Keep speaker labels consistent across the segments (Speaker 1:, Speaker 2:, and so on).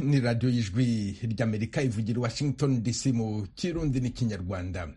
Speaker 1: ni radiyo y'ijwi ry'amerika ivugira i washington dc mu kirundi n'ikinyarwanda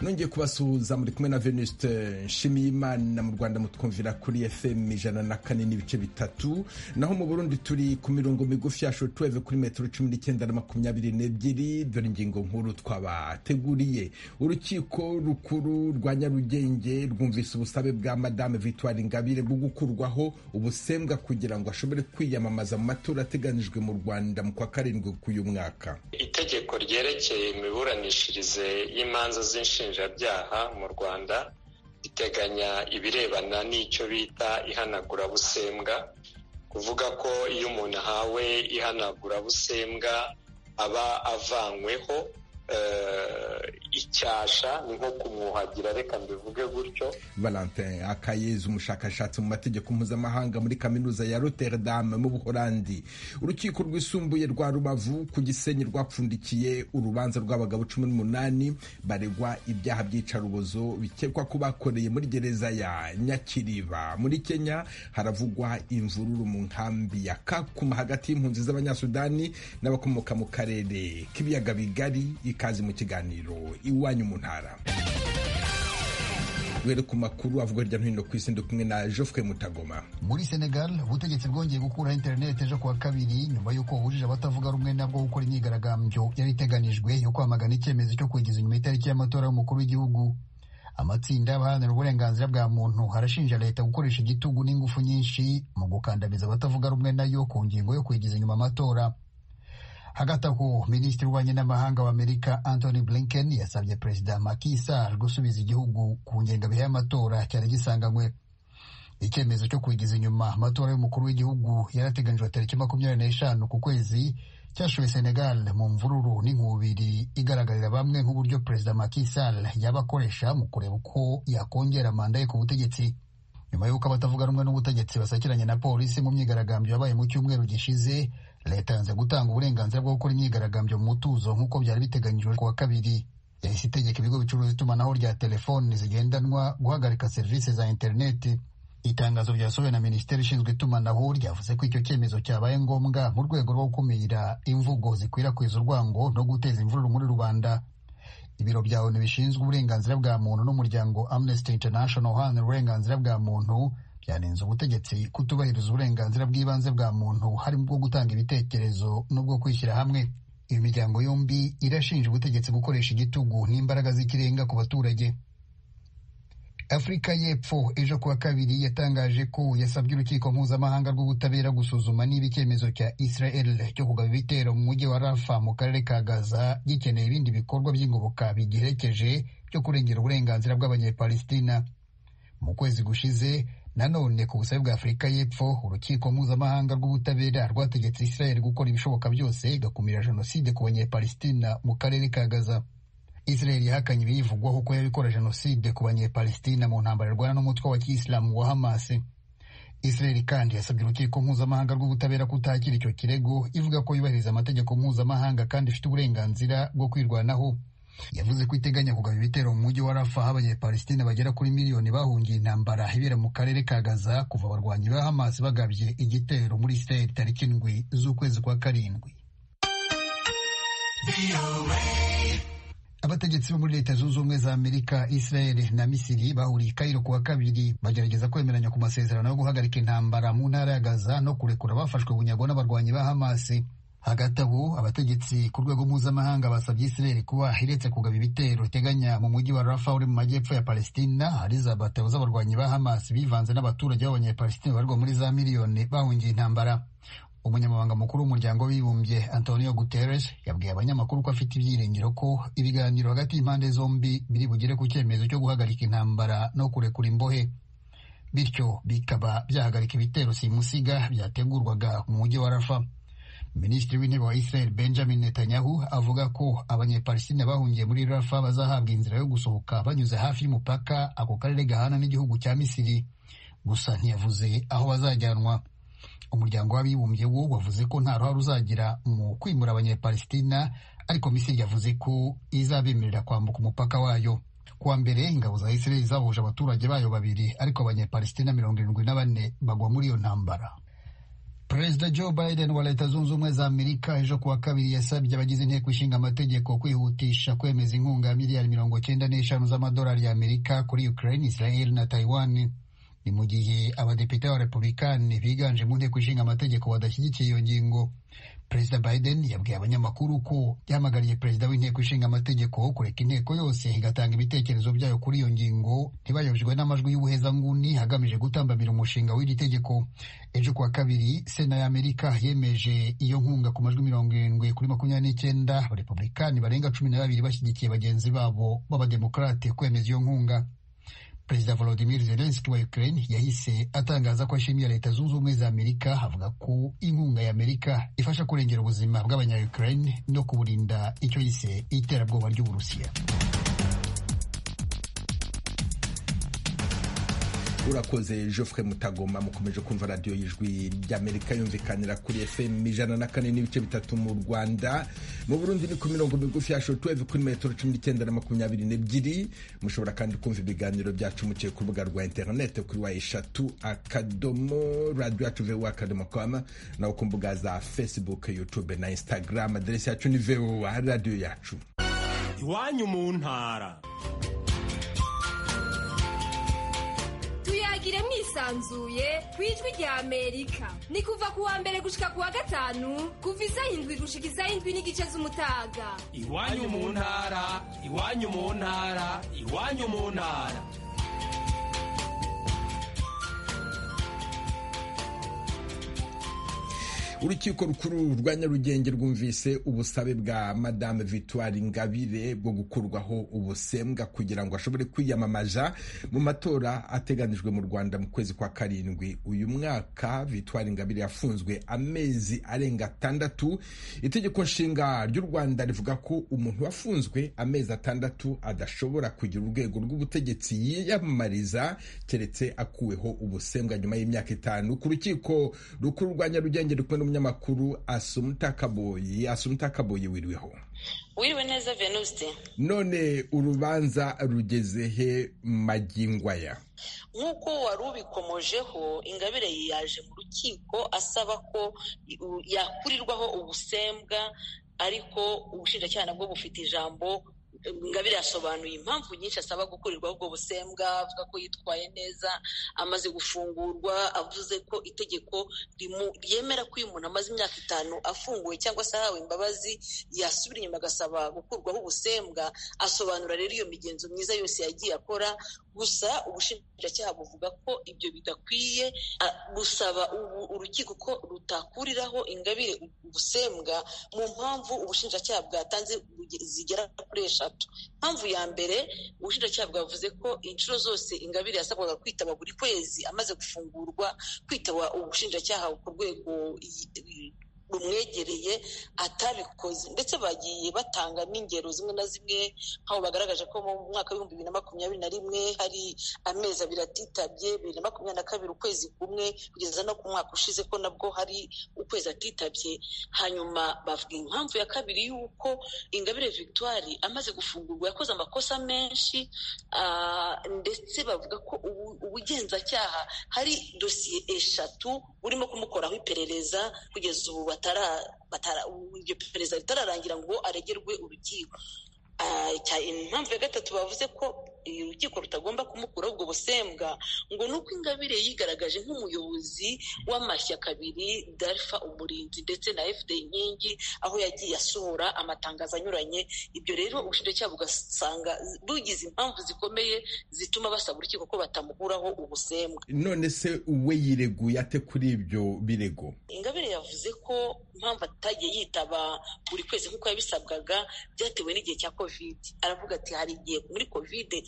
Speaker 1: nongeye kubasuhuza muri kumwe na venuste nshimiyimana mu rwanda mutwumvira kuri fm ijana na kane n'ibice bitatu naho mu burundi turi ku mirongo migufi ya shotuweve kuri metero cumi n'icyenda na makumyabiri n'ebyiri dore ingingo nkuru twabateguriye urukiko rukuru rwa nyarugenge rwumvise ubusabe bwa madame victoire ingabire bwo gukurwaho ubusembwa kugira ngo ashobore kwiyamamaza mu matora ateganijwe mu rwanda mu kwa karindwi k'uyu mwaka
Speaker 2: itegeko ryerekeye imiburanishirize y'imanza z'inshinga byaha mu rwanda riteganya ibirebana n'icyo bita ihanagurabusembwa kuvuga ko iyo umuntu ahawe ihanagurabusembwa aba avanyweho icyasha ni nko kumwuhagira reka mbivuge gutyo
Speaker 1: valentin akayezi umushakashatsi mu mategeko mpuzamahanga muri kaminuza ya rotterdam mu buholandi urukiko rwisumbuye rwa rubavu ku gisenyi rwapfundikiye urubanza rw'abagabo cumi n'umunani baregwa ibyaha by'icarubozo bikekwa ko bakoreye muri gereza ya nyakiriba muri kenya haravugwa imvururu mu nkambi ya kakuma hagati y'impunzi z'abanyasudani n'abakomoka mu karere k'ibiyaga bigari ikaze mu kiganiro iwanyu mu ntara were ku makuru avuga hirya no hino ku isi ndi kumwe na Geoffrey Mutagoma
Speaker 3: muri Senegal ubutegetsi bwongeye gukuraho interineti ejo kuwa kabiri nyuma y'uko buhujije abatavuga rumwe nabwo gukora imyigaragambyo yari iteganijwe yo kwamagana icyemezo cyo kugeza inyuma itariki y'amatora y'umukuru w'igihugu amatsinda abaharanira uburenganzira bwa muntu harashinja leta gukoresha igitugu n'ingufu nyinshi mu gukandamiza abatavuga rumwe nayo ku ngingo yo kugeza inyuma amatora hagati aho minisitiri w'ububanyi n'amahanga w'amerika anthony blinken yasabye perezida Macky Sall gusubiza igihugu ku ngengabihe y'amatora cyari gisanganywe icyemezo cyo kwigiza inyuma amatora y'umukuru w'igihugu yarateganyijwe tariki makumyabiri n'eshanu ku kwezi cyashowe senegal mu mvururu n'inkubiri igaragarira bamwe nk'uburyo perezida Macky Sall yaba akoresha mu kureba uko yakongera manda ye ku butegetsi nyuma y'uko abatavuga rumwe n'ubutegetsi basakiranye na polisi mu myigaragambyo yabaye mu cyumweru gishize leta yanze gutanga uburenganzira bwo gukora imyigaragambyo mu mutuzo nk'uko byari biteganyijwe kuwa kabiri yahise itegeka ibigo bicuruza itumanaho rya telefoni zigendanwa guhagarika serivisi za interineti itangazo ryasohowe na minisiteri ishinzwe itumanaho ryavuze ko icyo cyemezo cyabaye ngombwa mu rwego rwo gukumira imvugo zikwirakwiza urwango no guteza imvururu muri rubanda ibiro bya onu bishinzwe uburenganzira bwa muntu n'umuryango amnesty international uharanira uburenganzira bwa muntu byanenze ubutegetsi kutubahiriza uburenganzira bw'ibanze bwa muntu harimo ubwo gutanga ibitekerezo n'ubwo kwishyira hamwe iyo miryango yombi irashinja ubutegetsi gukoresha igitugu n'imbaraga z'ikirenga ku baturage afurika y'epfo ejo kuwa kabiri yatangaje ko yasabye urukiko mpuzamahanga rw'ubutabera gusuzuma niba icyemezo cya israel cyo kugaba ibitero mu mujyi wa rafa mu karere ka gaza gikeneye ibindi bikorwa by'ingoboka bigiherekeje byo kurengera uburenganzira bw'abanyepalistina mu kwezi gushize nanone ku busabe bwa afurika y'epfo urukiko mpuzamahanga rw'ubutabera rwategetse israel gukora ibishoboka byose igakumira jenoside ku banyepalistina mu karere ka gaza israel yahakanye ibiyivugwaho ko yabikora jenoside ku banyepalistina mu ntambara irwana n'umutwe wa kiyisilamu wa hamas israel kandi yasabye urukiko mpuzamahanga rw'ubutabera kutakira icyo kirego ivuga ko yubahiriza amategeko mpuzamahanga kandi ifite uburenganzira bwo kwirwanaho yavuze ko iteganya kugaba ibitero mu mujyi wa rafa aho abanyepalisitine bagera kuri miliyoni bahungiye intambara ibera mu karere ka gaza kuva abarwanyi ba hamas bagabye igitero muri israel tariki indwi z'ukwezi kwa karindwi abategetsi bo muri leta zunze ubumwe za amerika israel na misiri bahuriye i kayiro kuwa kabiri bagerageza kwemeranya ku masezerano yo guhagarika intambara mu ntara ya gaza no kurekura abafashwe bunyago n'abarwanyi ba hamas hagati aho abategetsi ku rwego mpuzamahanga basabye israel kuba iretse kugaba ibitero iteganya mu mujyi wa rafa uri mu majyepfo ya palestina hari za batabo z'abarwanyi ba hamas bivanze n'abaturage b'abanyapalestina barirwa muri za miliyoni bahungiye intambara umunyamabanga mukuru w'umuryango w'ibibumbye antonio guterres yabwiye abanyamakuru ko afite ibyiringiro ko ibiganiro hagati y'impande zombi biri bugere ku cyemezo cyo guhagarika intambara no kurekura imbohe bityo bikaba byahagarika ibitero simusiga byategurwaga mu mujyi wa rafa minisitiri w'intebe wa israel benjamin netanyahu avuga ko abanyepalisitine bahungiye muri rafa bazahabwa inzira yo gusohoka banyuze hafi y'umupaka ako karere gahana n'igihugu cya misiri gusa ntiyavuze aho bazajyanwa umuryango w'abibumbye wo wavuze ko nta ruhare uzagira mu kwimura abanyepalistina ariko misiri yavuze ko izabemerera kwambuka umupaka wayo kuwa mbere ingabo za israel zahuje abaturage bayo babiri ariko abanyepalistina mirongo irindwi na bane bagwa muri iyo ntambara perezida joe biden wa leta zunze ubumwe za amerika ejo kuwa kabiri yasabye abagize inteko ishinga amategeko kwihutisha kwemeza inkunga ya miliyari mirongo cyenda n'eshanu z'amadolari y'amerika kuri ukraine israel na taiwan ni mu gihe abadepite b'abarepublikani biganje mu nteko ishinga amategeko badashyigikiye iyo ngingo perezida biden yabwiye abanyamakuru ko yahamagariye perezida w'inteko ishinga amategeko kureka inteko yose igatanga ibitekerezo byayo kuri iyo ngingo ntibayobejwe n'amajwi y'ubuhezanguni hagamije gutambamira umushinga w'iri tegeko ejo kuwa kabiri sena ya amerika yemeje iyo nkunga ku majwi mirongo irindwi kuri makumyabiri n'icyenda abarepublikani barenga cumi na babiri bashyigikiye bagenzi babo b'abademokarate kwemeza iyo nkunga perezida volodimir zelenski wa ukraine yahise atangaza ko ashimiye leta zunze ubumwe za amerika avuga ko inkunga ya amerika ifasha kurengera ubuzima bw'abanya ukraine no kuburinda icyo yise iterabwoba ry'uburusiya
Speaker 1: urakoze geoffrey mutagoma mukomeje kumva radiyo y'ijwi ry'amerika yumvikanira kuri fm ijana na kane n'ibice bitatu mu rwanda mu burundi ni ku mirongo migufi ya shotuweve kuri metero cumi n'icyenda na makumyabiri n'ebyiri mushobora kandi kumva ibiganiro byacu muciye ku rubuga rwa interinete kuri wa eshatu akadomo radiyo yacu vowa akadomo kama naho ku mbuga za facebook youtube na instagram aderesi yacu ni vowa radiyo yacu
Speaker 4: iwanyu mu ntara
Speaker 5: tuyagire mwisanzuye ku ijwi rya amerika ni kuva ku wa mbere gushika ku wa gatanu kuva isaha indwi gushika isaha indwi n'igice z'umutaga
Speaker 4: iwanyu mu ntara iwanyu mu ntara iwanyu mu ntara
Speaker 1: urukiko rukuru rwa nyarugenge rwumvise ubusabe bwa madame victoire ingabire bwo gukurwaho ubusembwa kugira ngo ashobore kwiyamamaza mu matora ateganijwe mu rwanda mu kwezi kwa karindwi uyu mwaka victoire ingabire yafunzwe amezi arenga atandatu itegeko nshinga ry'u rwanda rivuga ko umuntu wafunzwe amezi atandatu adashobora kugira urwego rw'ubutegetsi yiyamamariza keretse akuweho ubusembwa nyuma y'imyaka itanu ku rukiko rukuru rwa nyarugenge rukumwe umunyamakuru asumuta kaboyi asumuta kaboyi wiriweho
Speaker 6: wiriwe neza venuste
Speaker 1: none urubanza rugeze he magingo aya
Speaker 6: nk'uko wari ubikomojeho ingabire yaje mu rukiko asaba ko yakurirwaho ubusembwa ariko ubushinjacyaha nabwo bufite ijambo ingabire yasobanuye impamvu nyinshi asaba gukurirwa ubwo busembwa avuga ko yitwaye neza amaze gufungurwa avuze ko itegeko ryemera ko iyo umuntu amaze imyaka itanu afunguwe cyangwa se ahawe imbabazi yasubira inyuma agasaba gukurwaho ubusembwa asobanura rero iyo migenzo myiza yose yagiye akora gusa ubushinjacyaha buvuga ko ibyo bidakwiye gusaba urukiko ko rutakuriraho ingabire ubusembwa mu mpamvu ubushinjacyaha bwatanze zigera kuri eshanu impamvu ya mbere ubushinjacyaha bwavuze ko inshuro zose ingabire yasabwaga kwitaba buri kwezi amaze gufungurwa kwitaba ubushinjacyaha ku rwego rumwegereye atabikoze ndetse bagiye batanga n'ingero zimwe na zimwe nk'aho bagaragaje ko mu mwaka w'ibihumbi bibiri na makumyabiri na rimwe hari amezi abiri atitabye bibiri na makumyabiri na kabiri ukwezi kumwe kugeza no ku mwaka ushize ko nabwo hari ukwezi atitabye hanyuma bavuga impamvu ya kabiri y'uko ingabire victoire amaze gufungurwa yakoze amakosa menshi ndetse bavuga ko ubugenzacyaha hari dosiye eshatu burimo kumukoraho iperereza kugeza ubu iryo perezida ritararangira ngo aregerwe urukiko impamvu ya gatatu bavuze ko urukiko rutagomba kumukuraho ubwo busembwa ngo ni uko ingabire yigaragaje nk'umuyobozi w'amashyaka abiri dalfa umurinzi ndetse na fd inkingi aho yagiye asohora amatangazo anyuranye ibyo rero ubushinjacyaha bugasanga bugize impamvu zikomeye zituma basaba urukiko ko batamukuraho ubusembwa
Speaker 1: none se we yireguye ate kuri ibyo birego
Speaker 6: ingabire yavuze ko impamvu atagiye yitaba buri kwezi nk'uko yabisabwaga byatewe n'igihe cya kovide aravuga ati hari igihe muri kovide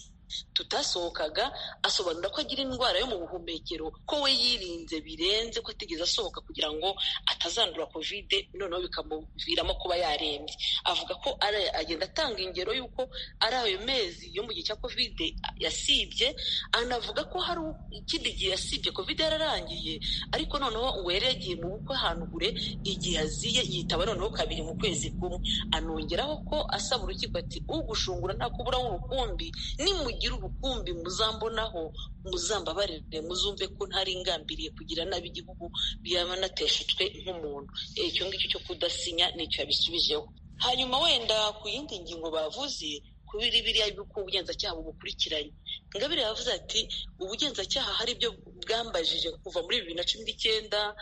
Speaker 6: tutasohokaga asobanura ko agira indwara yo mu buhumekero ko we yirinze birenze ko atigeze asohoka kugira ngo atazandura kovide noneho bikamuviramo kuba yarembye avuga ko agenda atanga ingero y'uko ari ayo mezi yo mu gihe cya kovide yasibye anavuga ko hari ikindi gihe yasibye kovide yararangiye ariko noneho ngo yari yagiye mu bukwe ahantu kure igihe yaziye yitaba noneho kabiri mu kwezi kumwe anongeraho ko asaba urukiko ati ugushungura nta kubura w'urukumbi ni mu mugira ubukumbi muzambonaho muzambabarire muzumve ko ntari ingambiriye kugira nabi igihugu byaba nateshejwe nk'umuntu icyo ngicyo cyo kudasinya nicyo yabisubijeho hanyuma wenda ku yindi ngingo bavuze kubiri biriya yuko ubugenzacyaha bubukurikiranye ingabire yavuze ati ubugenzacyaha hari ibyo bwambajije kuva muri bibiri na cumi n'icyenda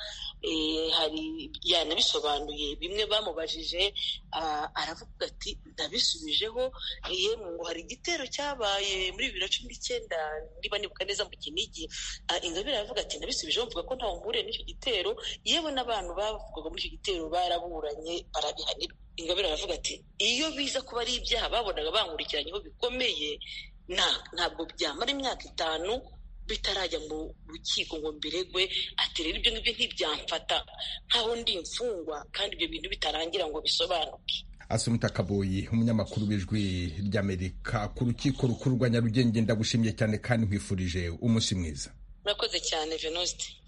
Speaker 6: hari yanabisobanuye bimwe bamubajije aravuga ati ndabisubijeho yemwe ngo hari igitero cyabaye muri bibiri na cumi n'icyenda niba nibuka neza mu kinigi ingabire aravuga ati ndabisubijeho mvuga ko ntawe mpuriye n'icyo gitero yewe n'abantu bavugaga muri icyo gitero baraburanye barabihanirwa ingabire aravuga ati iyo biza kuba ari ibyaha babonaga bankurikiranyeho bikomeye ntabwo byamara imyaka itanu bitarajya mu rukiko ngo mbiregwe ati rero ibyo ngibyo ntibyamfata nkaho ndi imfungwa kandi ibyo bintu bitarangira ngo bisobanuke
Speaker 1: asumita kaboyi umunyamakuru w'ijwi ry'amerika ku rukiko rukuru rwa nyarugenge ndagushimiye cyane kandi nkwifurije umunsi mwiza
Speaker 6: murakoze cyane venuste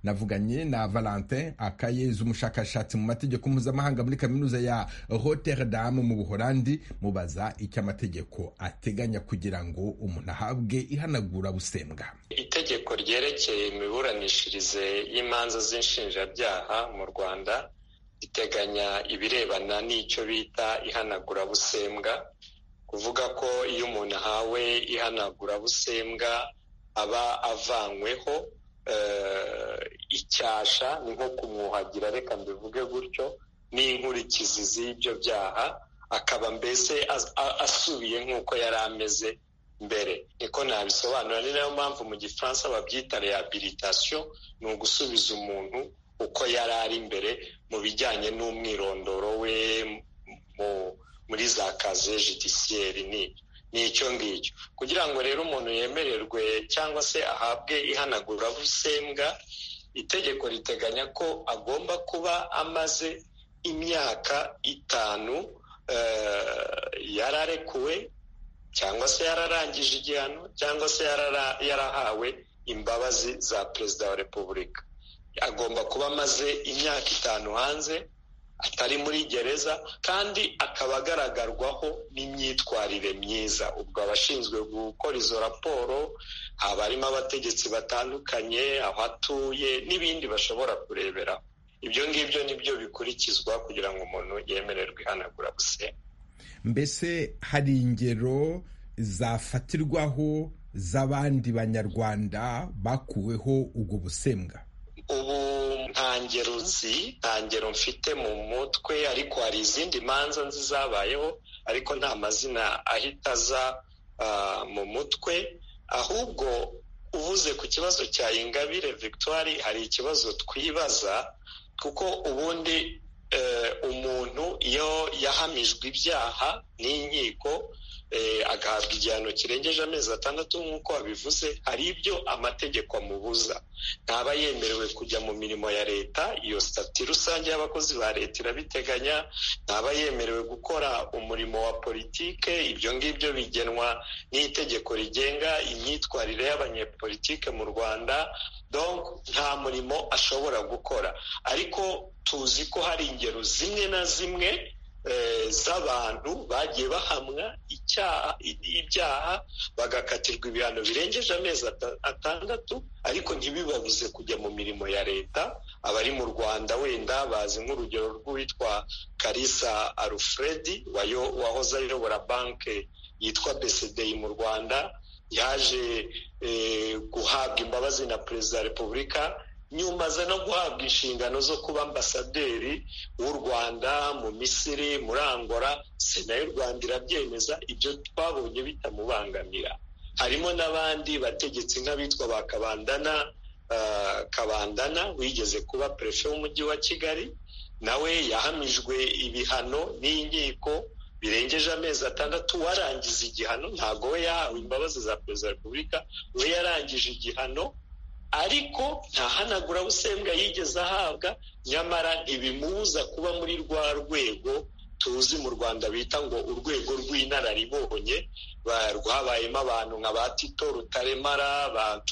Speaker 1: navuganye na valentin akayezi umushakashatsi mu mategeko mpuzamahanga muri kaminuza ya rotterdam mu buholandi mubaza icyo amategeko ateganya kugira ngo umuntu ahabwe ihanagurabusembwa
Speaker 2: itegeko ryerekeye imiburanishirize y'imanza z'inshinjabyaha mu rwanda riteganya ibirebana n'icyo bita ihanagurabusembwa kuvuga ko iyo umuntu ahawe ihanagurabusembwa aba avanyweho icyasha ni nko kumwuhagira reka mbivuge gutyo n'inkurikizi z'ibyo byaha akaba mbese asubiye nk'uko yari ameze mbere niko nabisobanura ni nayo mpamvu mu gifaransa babyita rehabilitation ni ugusubiza umuntu uko yari ari mbere mu bijyanye n'umwirondoro we muri za kaze judisiyeri n'ibyo ni icyo ngicyo kugira ngo rero umuntu yemererwe cyangwa se ahabwe ihanagurabusembwa itegeko riteganya ko agomba kuba amaze imyaka itanu yararekuwe cyangwa se yararangije igihano cyangwa se yarahawe imbabazi za perezida wa repubulika agomba kuba amaze imyaka itanu hanze atari muri gereza kandi akaba agaragarwaho n'imyitwarire myiza ubwo abashinzwe gukora izo raporo haba harimo abategetsi batandukanye aho atuye n'ibindi bashobora kurebera ibyo ngibyo nibyo bikurikizwa kugira ngo umuntu yemererwe ihanagura gusenya
Speaker 1: mbese hari ingero zafatirwaho z'abandi banyarwanda bakuweho ubwo busembwa
Speaker 2: ubu nta ngero nzi nta ngero mfite mu mutwe ariko hari izindi manza nzi zabayeho ariko nta mazina ahita aza mu mutwe ahubwo uvuze ku kibazo cya ingabire victoire hari ikibazo twibaza kuko ubundi umuntu iyo yahamijwe ibyaha n'inkiko agahabwa igihano kirengeje amezi atandatu nk'uko wabivuze hari ibyo amategeko amubuza ntaba yemerewe kujya mu mirimo ya leta iyo sitati rusange y'abakozi ba leta irabiteganya ntaba yemerewe gukora umurimo wa politike ibyo ngibyo bigenwa n'itegeko rigenga imyitwarire y'abanyepolitike mu rwanda nta murimo ashobora gukora ariko tuzi ko hari ingero zimwe na zimwe z'abantu bagiye bahamwa ibyaha bagakatirwa ibihano birengeje amezi atandatu ariko ntibibabuze kujya mu mirimo ya leta abari mu rwanda wenda bazi nk'urugero rw'uwitwa karisa alufredi wahoze ayobora banki yitwa besedeyi mu rwanda yaje guhabwa imbabazi na perezida wa repubulika nyumaze no guhabwa inshingano zo kuba ambasaderi w'u rwanda mu misiri muri angola sena y'u rwanda irabyemeza ibyo twabonye bitamubangamira harimo n'abandi bategetsi nk'abitwa ba kabandana kabandana wigeze kuba perefe w'umujyi wa kigali nawe yahamijwe ibihano n'inkiko birengeje amezi atandatu warangiza igihano ntabwo we yahawe imbabazi za perezida wa repubulika we yarangije igihano ariko nta hanagurabusembwa yigeze ahabwa nyamara ntibimubuza kuba muri rwa rwego tuzi mu rwanda bita ngo urwego rw'inararibonye rwabayemo abantu nka ba tito rutaremara ba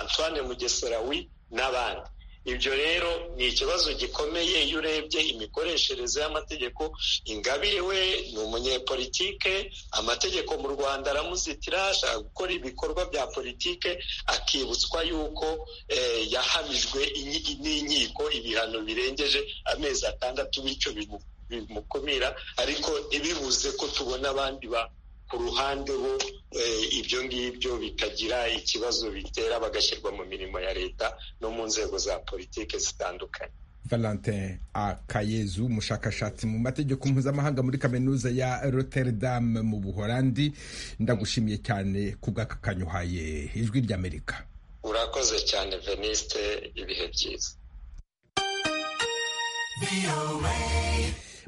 Speaker 2: antoine mugesera wi n'abandi ibyo rero ni ikibazo gikomeye iyo urebye imikoreshereze y'amategeko ingabire we ni umunyepolitike amategeko mu rwanda aramuzitira ashaka gukora ibikorwa bya politike akibutswa yuko yahamijwe n'inkiko ibihano birengeje amezi atandatu bityo bimukumira ariko ntibibuze ko tubona abandi ba ku ruhande bo ibyo ngibyo bikagira ikibazo bitera bagashyirwa mu mirimo ya leta no mu nzego za politiki zitandukanye
Speaker 1: valentin akayezu umushakashatsi mu mategeko mpuzamahanga muri kaminuza ya rotterdam mu buholandi ndagushimiye cyane kubw'aka kanyuhaye ijwi ry'amerika
Speaker 2: urakoze cyane veniste ibihe byiza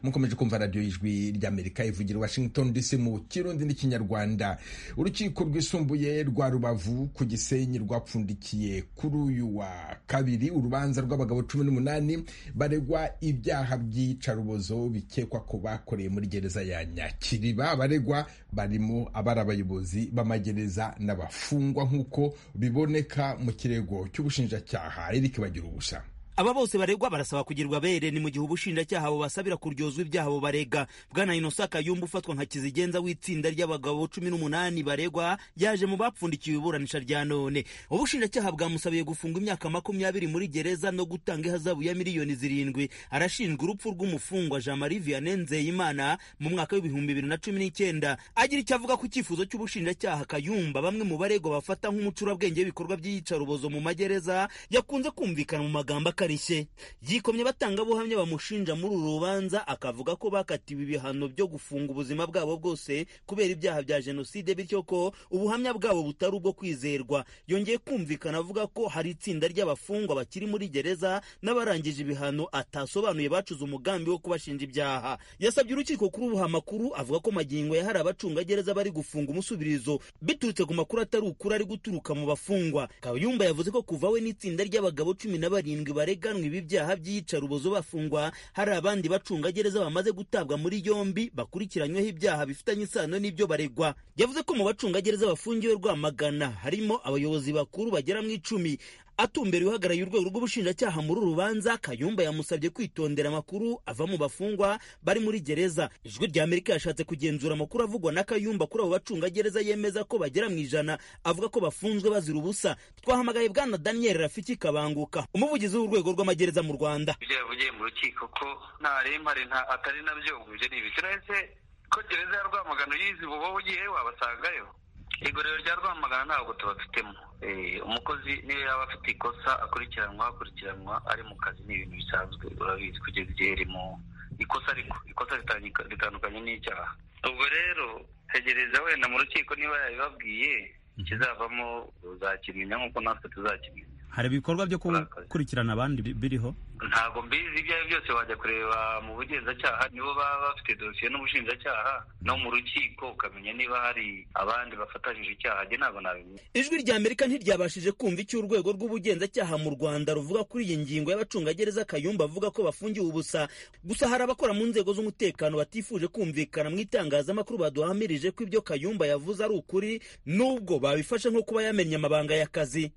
Speaker 1: mukomeje kumva radiyo y'ijwi ry'amerika ivugira washington dc mu kirundi n'ikinyarwanda urukiko rwisumbuye rwa rubavu ku gisenyi rwapfundikiye kuri uyu wa kabiri urubanza rw'abagabo cumi n'umunani baregwa ibyaha by'iyicarubozo bikekwa ko bakoreye muri gereza ya nyakiriba abaregwa barimo abari abayobozi b'amagereza n'abafungwa nk'uko biboneka mu kirego cy'ubushinjacyaha eric bagira ubusa
Speaker 7: aba bose baregwa barasaba kugirwa bere ni mu gihe ubushinjacyaha bubasabira kuryozwa ibyaha bubarega bwana inosa kayumba ufatwa nka kizigenza w'itsinda ry'abagabo cumi n'umunani baregwa yaje mu bapfundikiwe iburanisha rya none ubushinjacyaha bwamusabiye gufunga imyaka makumyabiri muri gereza no gutanga ihazabu ya miliyoni zirindwi arashinjwa urupfu rw'umufungwa jean marie vianney nzeyimana mu mwaka w'ibihumbi bibiri na cumi n'icyenda agira icyo avuga ku cyifuzo cy'ubushinjacyaha kayumba bamwe mu baregwa bafata nk'umucurabwenge w'ibikorwa by'iyicarubozo mu magereza yakunze kumvikana mu magambo akari yikomye abatangabuhamya bamushinja muri uru rubanza akavuga ko bakatiwe ibihano byo gufunga ubuzima bwabo bwose kubera ibyaha bya jenoside bityo ko ubuhamya bwabo butari ubwo kwizerwa yongeye kumvikana avuga ko hari itsinda ry'abafungwa bakiri muri gereza n'abarangije ibihano atasobanuye bacuze umugambi wo kubashinja ibyaha yasabye urukiko kuri ubuha amakuru avuga ko magingo ya hari abacungagereza bari gufunga umusubirizo biturutse ku makuru atari ukuri ari guturuka mu bafungwa kayumba yavuze ko kuva we n'itsinda ry'abagabo cumi na barindwi barega bareganwa ibi byaha by'iyicarubozo bafungwa hari abandi bacungagereza bamaze gutabwa muri yombi bakurikiranyweho ibyaha bifitanye isano n'ibyo baregwa yavuze ko mu bacungagereza bafungiwe rwamagana harimo abayobozi bakuru bagera mu icumi atumbera uhagarariye urwego rw'ubushinjacyaha muri uru rubanza kayumba yamusabye kwitondera amakuru ava mu bafungwa bari muri gereza ijwi ry'amerika yashatse kugenzura amakuru avugwa na kayumba kuri abo bacungagereza yemeza ko bagera mu ijana avuga ko bafunzwe bazira ubusa twahamagaye bwana daniel rafiki kabanguka umuvugizi w'urwego rw'amagereza mu rwanda
Speaker 8: ibyo yavugiye mu rukiko ko nta rempare atari nabyo ibyo ni ibiti ko gereza ya rwamagana uyizi uba ugiye wabasangayo igorero rya rwamagana ntabwo tubafitemo umukozi niyo yaba afite ikosa akurikiranwa akurikiranwa ari mu kazi ni ibintu bisanzwe urabizi kugeza igihe iri mu ikosa ariko ikosa ritandukanye n'icyaha ubwo rero tegereza wenda mu rukiko niba yabibabwiye ikizavamo uzakimenya nk'uko natwe tuzakimenya
Speaker 7: hari ibikorwa byo gukurikirana abandi biriho
Speaker 8: ntabwo mbizi ibyo ari byo byose wajya kureba mu bugenzacyaha nibo baba bafite dosiye n'ubushinjacyaha no mu rukiko ukamenya niba hari abandi bafatanyije icyaha njye ntabwo nabimenya
Speaker 7: ijwi rya amerika ntiryabashije kumva icyo urwego rw'ubugenzacyaha mu rwanda ruvuga kuri iyi ngingo y'abacungagereza kayumba avuga ko bafungiwe ubusa gusa hari abakora mu nzego z'umutekano batifuje kumvikana mu itangazamakuru baduhamirije ko ibyo kayumba yavuze ari ukuri nubwo babifashe nko kuba yamenye amabanga y'akazi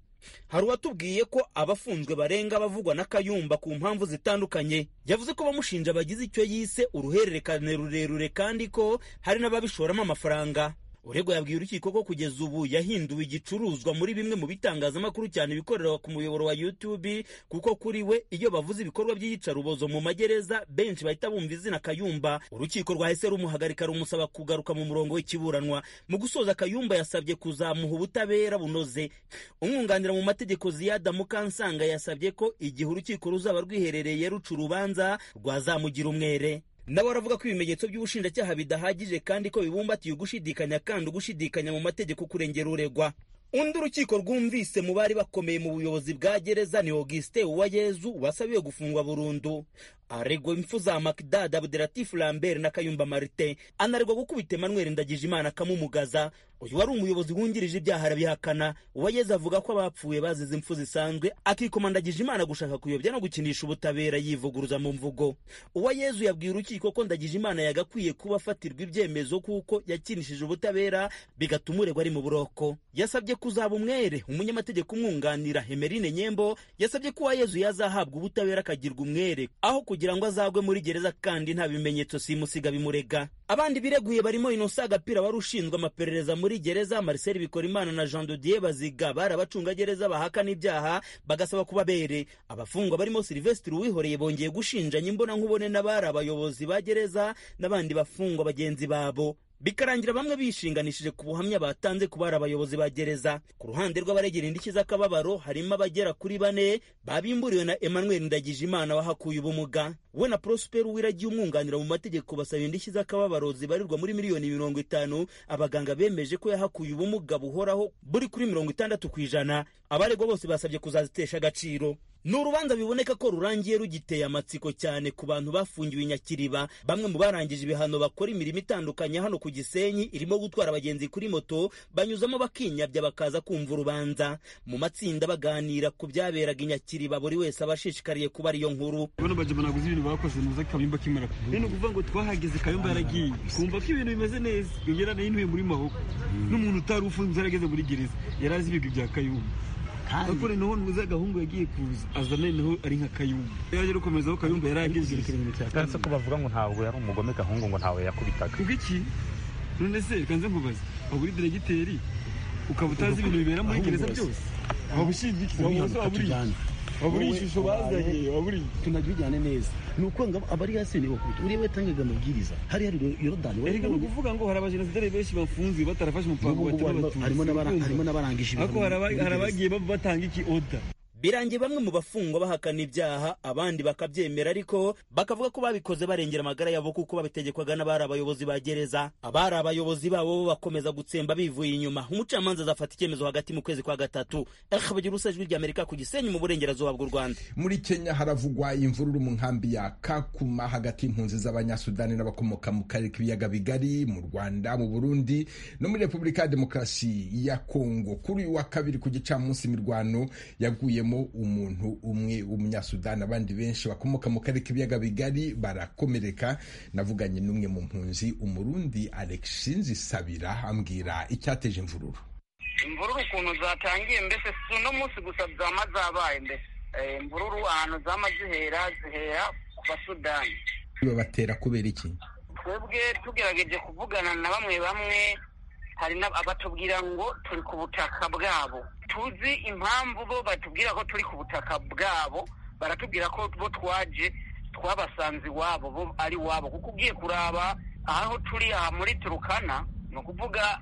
Speaker 7: hari uwatubwiye ko abafunzwe barenga bavugwa na kayumba ku mpamvu zitandukanye yavuze ko bamushinja bagize icyo yise uruhererekane rurerure kandi ko hari n'ababishoramo amafaranga uregwa yabwiye urukiko ko kugeza ubu yahinduwe igicuruzwa muri bimwe mu bitangazamakuru cyane ibikorera ku muyoboro wa YouTube kuko kuri we iyo bavuze ibikorwa by'iyicarubozo mu magereza benshi bahita bumva izina Kayumba urukiko rwahise rumuhagarika rumusaba kugaruka mu murongo w'ikiburanwa mu gusoza Kayumba yasabye kuzamuha ubutabera bunoze umwunganira mu mategeko Ziyada Mukansanga yasabye ko igihe urukiko ruzaba rwiherereye ruca urubanza rwazamugira umwere nawe aravuga ko ibimenyetso by'ubushinjacyaha bidahagije kandi ko bibumbatiye ugushidikanya kandi ugushidikanya mu mategeko kurengera uregwa undi urukiko rwumvise mu bari bakomeye mu buyobozi bwa gereza ni Auguste Uwayezu wasabiwe gufungwa burundu aregwa impfu za makidada abderatifu lambert na kayumba marite anaregwa gukubita emmanuel ndagijimana akamumugaza uyu wari umuyobozi wungirije ibyaha arabihakana uwageze avuga ko abapfuye bazize impfu zisanzwe akikomandagije imana gushaka kuyobya no gukinisha ubutabera yivuguruza mu mvugo uwayezu yabwiye urukiko ko ndagije imana yagakwiye kuba afatirwa ibyemezo kuko yakinishije ubutabera bigatuma uregwa ari mu buroko yasabye kuzaba umwere umunyamategeko umwunganira emerine nyembo yasabye ko uwayezu yazahabwa ubutabera akagirwa umwere aho kugira ngo azagwe muri gereza kandi nta bimenyetso simusiga bimurega abandi bireguye barimo inosa agapira wari ushinzwe amaperereza muri gereza marcel bikorimana na jean dodier baziga bari abacungagereza bahakana ibyaha bagasaba kuba bere abafungwa barimo silvestre uwihoreye bongeye gushinjanya imbonankubone n'abari abayobozi ba gereza n'abandi bafungwa bagenzi babo bikarangira bamwe bishinganishije ku buhamya batanze ku bari abayobozi ba gereza ku ruhande rw'abaregera indishyi z'akababaro harimo abagera kuri bane babimburiwe na emmanuel ndagijimana wahakuye ubumuga we na prosper wiragiye umwunganira mu mategeko basaba indishyi z'akababaro zibarirwa muri miliyoni mirongo itanu abaganga bemeje ko yahakuye ubumuga buhoraho buri kuri mirongo itandatu ku ijana abaregwa bose basabye kuzazitesha agaciro ni urubanza biboneka ko rurangiye rugiteye amatsiko cyane ku bantu bafungiwe i nyakiriba bamwe mu barangije ibihano bakora imirimo itandukanye hano ku gisenyi irimo gutwara abagenzi kuri moto banyuzamo bakinyabya bakaza kumva urubanza mu matsinda baganira ku byaberaga i nyakiriba buri wese aba ashishikariye kuba ariyo nkuru
Speaker 9: bano bagema naguze ibintu bakoze nuza kayumba kimara kuvuga ni ukuvuga ngo twahageze kayumba yaragiye kumva ko ibintu bimeze neza yongera nayinuye muri mahoko n'umuntu utari ufunze yarageze muri gereza yari azi ibigwi bya kayumba ariko noneho muza gahungu yagiye kuza aza noneho ari nka kayumba yaje gukomeza aho kayumba yari ageze
Speaker 10: kanse ko bavuga ngo ntabwo yari umugome gahungu ngo ntawe yakubitaga
Speaker 9: iki none se kanze nkubaza waba uri diregiteri ukaba utazi ibintu bibera muri gereza byose waba ushinzwe iki waba uri waba uri ishusho bazanye waba uri
Speaker 10: tunabijyane neza ni uko ngo aba ari yasene bakubita uriya watangaga amabwiriza hari hari yorodani
Speaker 9: erega ni ukuvuga ngo hari abajenoside benshi bafunze batarafashe umupango batari
Speaker 10: batuzi harimo n'abarangije
Speaker 9: ariko hari abagiye batanga iki oda
Speaker 7: birangiye bamwe mu bafungwa bahakana ibyaha abandi bakabyemera ariko bakavuga ko babikoze barengera amagara yabo kuko babitegekwaga n'abari abayobozi ba gereza abari abayobozi babo bo bakomeza gutsemba bivuye inyuma umucamanza azafata icyemezo hagati mu kwezi kwa gatatu bagira usajwi ry'amerika ku gisenyi mu burengerazuba bw'u rwanda
Speaker 1: muri kenya haravugwa imvururu mu nkambi ya kakuma hagati y'impunzi z'abanyasudani n'abakomoka mu karere k'ibiyaga bigari mu rwanda mu burundi no muri repubulika ya demokarasi ya kongo kuri uyu wa kabiri ku gicamunsi imirwano yaguyemo umuntu umwe w'umunyasudani abandi benshi bakomoka mu karere k'ibiyaga bigari barakomereka navuganye n'umwe mu mpunzi umurundi alexinzi sabira ambwira icyateje imvururu
Speaker 11: imvururu ukuntu zatangiye mbese si uno munsi gusa zama zabaye mbese imvururu ahantu zama zihera zihera ku basudani
Speaker 1: babatera kubera iki
Speaker 11: twebwe tugerageje kuvugana na bamwe bamwe hari abatubwira ngo turi ku butaka bwabo tuzi impamvu bo batubwira ko turi ku butaka bwabo baratubwira ko bo twaje twabasanze iwabo bo ari iwabo kuko ugiye kuraba aho turi aha muri turukana ni ukuvuga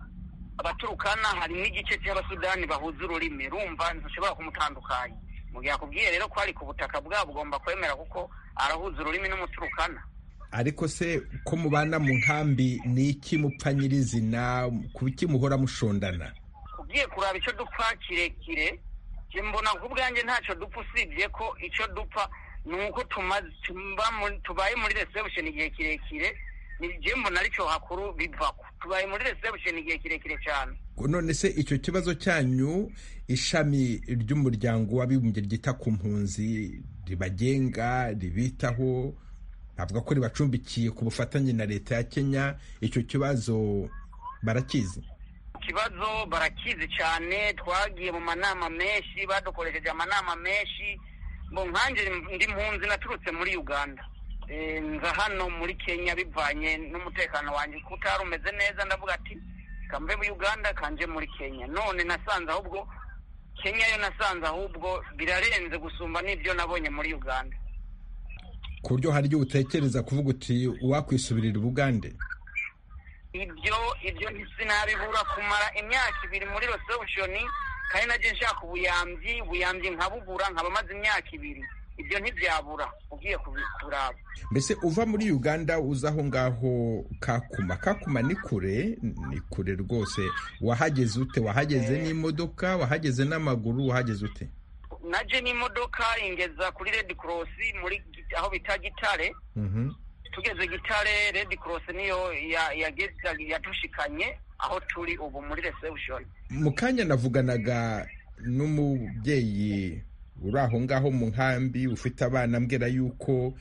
Speaker 11: abaturukana hari n'igice cy'abasudani bahuza ururimi rumva ntushobora kumutandukanya mu gihe akubwiye rero ko ari ku butaka bwabo ugomba kwemera kuko arahuza ururimi n'umuturukana
Speaker 1: ariko se ko mubana mu nkambi ni iki mupfa nyirizina ku iki muhora mushondana
Speaker 11: ugiye kuraba icyo dupfa kirekire mbona ku bwanjye ntacyo dupfa usibye ko icyo dupfa ni uko tubaye muri resebusheni igihe kirekire ni mbona aricyo hakuru bivako tubaye muri resebusheni igihe kirekire cyane
Speaker 1: none se icyo kibazo cyanyu ishami ry'umuryango w'abibumbye ryita ku mpunzi ribagenga ribitaho avuga ko ribacumbikiye ku bufatanye na leta ya kenya icyo kibazo barakizi
Speaker 11: ikibazo barakizi cyane twagiye mu manama menshi badukoresheje amanama menshi ngo nkanjye ndi mpunzi naturutse muri uganda nza hano muri kenya bivanye n'umutekano wanjye ko utari umeze neza ndavuga ati kamve muri uganda kanje muri kenya none nasanze ahubwo kenya yo nasanze ahubwo birarenze gusumba n'ibyo nabonye muri uganda
Speaker 1: ku buryo hari ibyo utekereza kuvuga uti wakwisubirira ubugande
Speaker 11: ibyo ibyo ntisinabibura kumara imyaka ibiri muri resebushoni kandi nabyo nshaka ubuyambi ubuyambi nkabubura nkaba maze imyaka ibiri ibyo ntibyabura ugiye kuraba
Speaker 1: mbese uva muri uganda uza aho ngaho kakuma kakuma ni kure ni kure rwose wahageze ute wahageze n'imodoka wahageze n'amaguru wahageze ute
Speaker 11: naje n'imodoka ingeza kuri redi korosi muri Git- aho bita gitare tugeze gitare redi korosi niyo ya- yageza- yadushikanye aho turi ubu muri resebushoni
Speaker 1: mu kanya navuganaga n'umubyeyi uri aho ngaho mu nkambi ufite abana ambwira yuko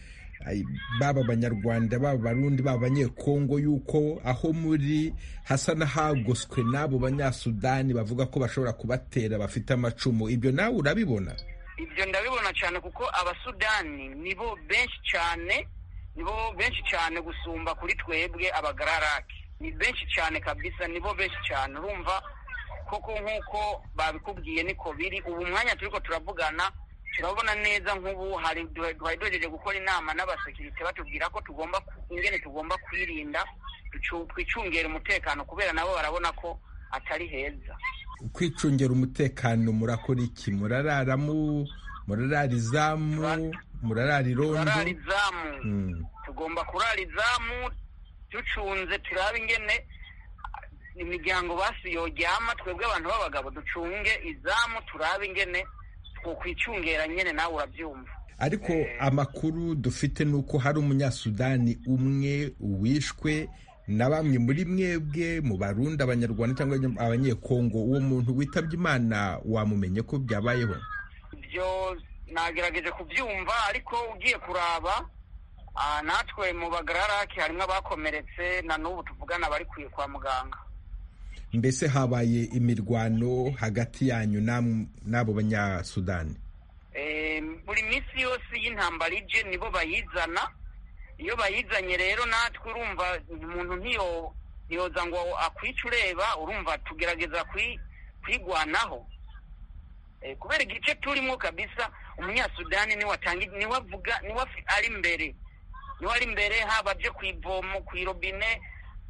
Speaker 1: ay, baba abanyarwanda baba abarundi baba abanyekongo yuko aho muri hasa n'ahagoswe n'abo banyasudani bavuga ko bashobora kubatera bafite amacumu ibyo nawe urabibona
Speaker 11: ibyo ndabibona cyane kuko abasudani nibo benshi cyane nibo benshi cyane gusumba kuri twebwe abagararake ni benshi cyane kabisa nibo benshi cyane urumva koko nk'uko babikubwiye niko biri ubu mwanya turi ko turavugana turabona neza nk'ubu hari duhari duhejeje gukora inama n'abasekirite batubwira ko tugomba ku- ingene tugomba kwirinda ducu- twicungera umutekano kubera nabo barabona ko atari heza
Speaker 1: kwicungira umutekano murakora iki murarara mu murarara izamu murarara irondo
Speaker 11: barara izamu
Speaker 1: Mm.
Speaker 11: tugomba kurara izamu ducunze turabe ingene imiryango basi yoryama twebwe abantu b'abagabo ducunge izamu turabe ingene twokwicungera nyene nawe urabyumva
Speaker 1: ariko amakuru dufite ni uko hari umunyasudani umwe wishwe na bamwe muri mwebwe mu barundi abanyarwanda cyangwa abanyekongo uwo muntu witabye imana wamumenye ko byabayeho
Speaker 11: ibyo nagerageje kubyumva ariko ugiye kuraba ah, natwe mu bagararake harimo abakomeretse na n'ubu tuvugana bari ku- kwa muganga
Speaker 1: mbese habaye imirwano hagati yanyu nam- n'abo banyasudani
Speaker 11: Eh, buri minsi yose y'intambara ije nibo bayizana iyo bayizanye rero natwe urumva umuntu ntiyo ntiyoza ngo akwice ureba urumva tugerageza kwi- kwigwanaho Eh, kubera igice turimo kabisa umunyasudani niwe atanga niwe avuga niwe afi- ari imbere niwe ari imbere haba aje ku ivomo ku irobine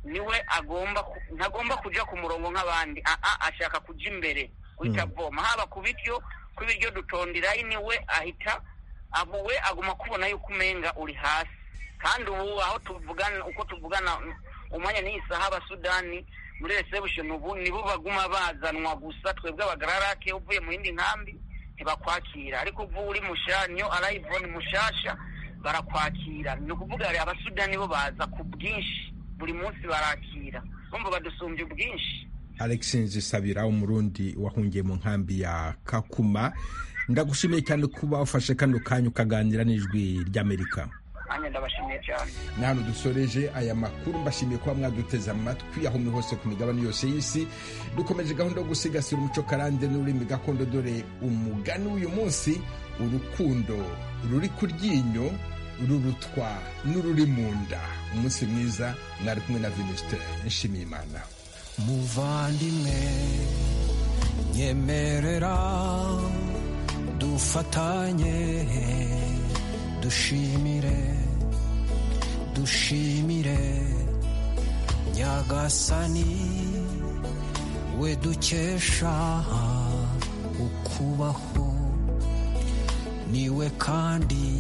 Speaker 11: niwe agomba ku- ntagomba kujya ku murongo nk'abandi aa ashaka kujya imbere guhita
Speaker 12: Mm.
Speaker 11: avoma haba ku biryo ku biryo dutonderayo niwe ahita abo we aguma kubona yuko umenga uri hasi kandi ubu aho tuvugana uko tuvugana umwanya n'iyi saha abasudani muri resebushoni ubu nibo baguma bazanwa gusa twebwe abagararake uvuye mu yindi nkambi ntibakwakira ariko ubu uri mushanyo arayivoni mushasha barakwakira ni ukuvuga hari abasudani bo baza ku bwinshi buri munsi barakira bumva badusumbya ubwinshi
Speaker 1: Alex Nzisabira umurundi wahungiye mu nkambi ya Kakuma ndagushimiye cyane kuba ufashe kano kanya ukaganira n'ijwi ry'Amerika
Speaker 11: nanjye ndabashimiye cyane
Speaker 1: ni hano dusoreje aya makuru mbashimiye kuba mwaduteze amatwi aho muri hose ku migabane yose y'isi dukomeje gahunda yo gusigasira umuco karande n'ururimi gakondo dore umugani w'uyu munsi urukundo ruri ku ryinyo rurutwa n'ururi mu nda umunsi mwiza mwari kumwe na Venuste Nshimiyimana
Speaker 13: muvandimwe nyemerera dufatanye dushimire dushimire nyagasani we dukesha ukubaho niwe kandi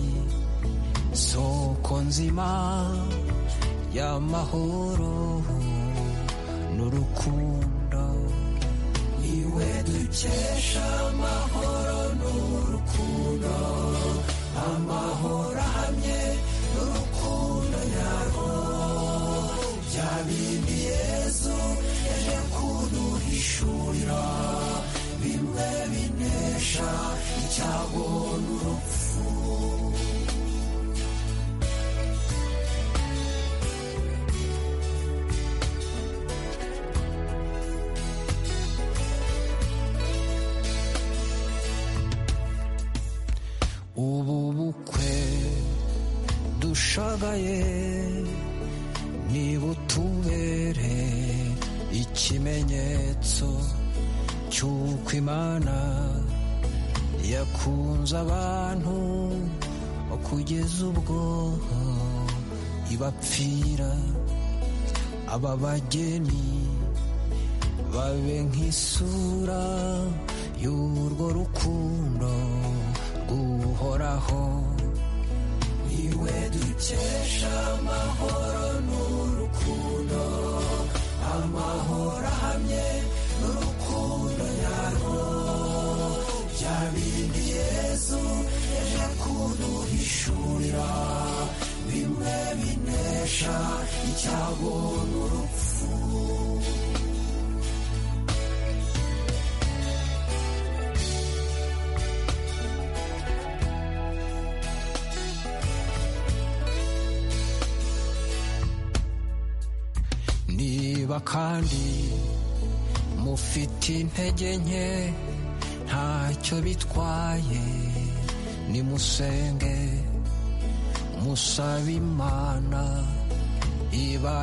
Speaker 13: soko nzima y'amahoro n'urukundo iwe dukesha amahoro n'urukundo amahoro ahamye n'urukundo nyarwo bya bindi yezu yaje kuduhishurira bimwe binesha icyago n'urupfu ubu bukwe dushagaye nibutubere ikimenyetso cy'uko imana yakunze abantu kugeza ubwo ibapfira aba bageni babe nk'isura y'urwo rukundo rw'uhoraho iwe dukesha amahoro n'urukundo amahoro ahamye n'urukundo nyarwo bya bindi bicurira bimwe binesha icyago n'urupfu niba kandi mufite intege nke ntacyo bitwaye nimusenge musaba imana iba